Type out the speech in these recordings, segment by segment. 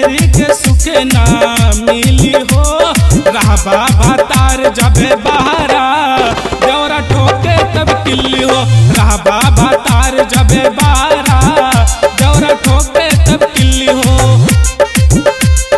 मेहरी के सुखे ना मिली हो रहबा भातार जबे बहारा देवरा ठोके तब किल्ली हो रहबा भातार जबे बहारा देवरा ठोके तब किल्ली हो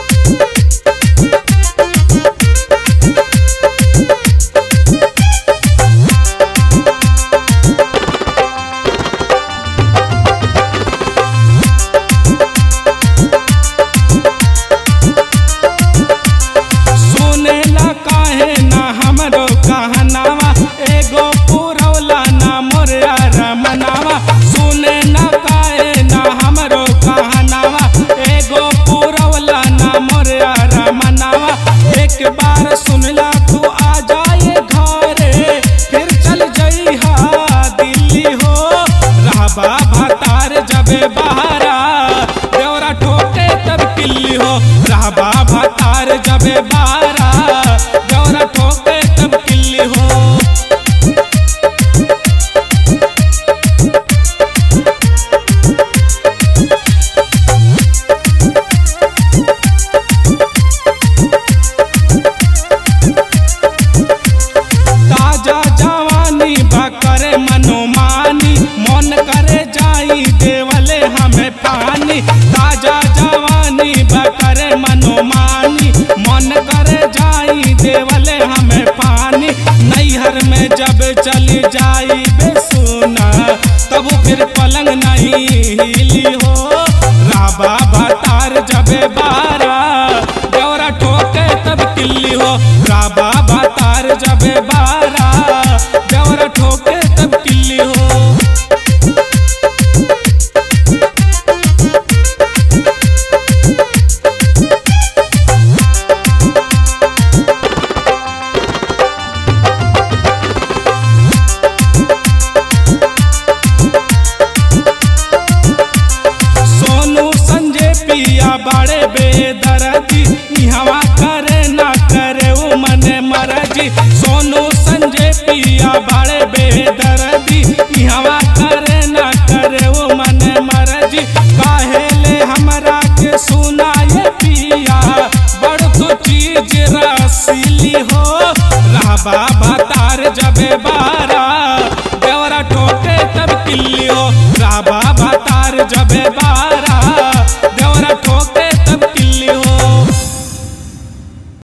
सुनेला काहे ना हमरो कहनावा एगो पुरौला ना मोरया रमनावा सुने ना काहे ना हमरो कहनावा एगो पुरौला ना मोरया रमनावा एक बार सुनला तू आ जाए घरे फिर चल जइहा दिल्ली हो रहबा भातार जबे बहारा देवरा ठोके तब किल्ली हो रहबा भातार जबे बहारा देवरा ठोके तब किल्ली हो ताजा जवानी बा करे मनोमानी मन करे जाई देवले हमें पानी ताजा जवानी बा करे मनोमानी मन करे जाई देवले हमें पानी नैहर में जब चली जाई बेसुना तब फिर पलंग नहीं हिली हो राबा भातार जबे बारा देवरा ठोके तब किल्ली हो राबा भातार जबे बारा देवरा ठोके तब किल्ली हो सोनू संजय पिया बड़े बेदर्दी इहवा करे ना करे उ मने मरजी सोनू संजय पिया बड़े बेदर्दी इहवा करे ना करे उ मने मरजी काहेले हमरा के सुनाए पिया बड़ तो चीज रसीली हो रहबा भातार जबे बारा देवरा ठोके तब किल्ली हो रहबा भातार जबे बारा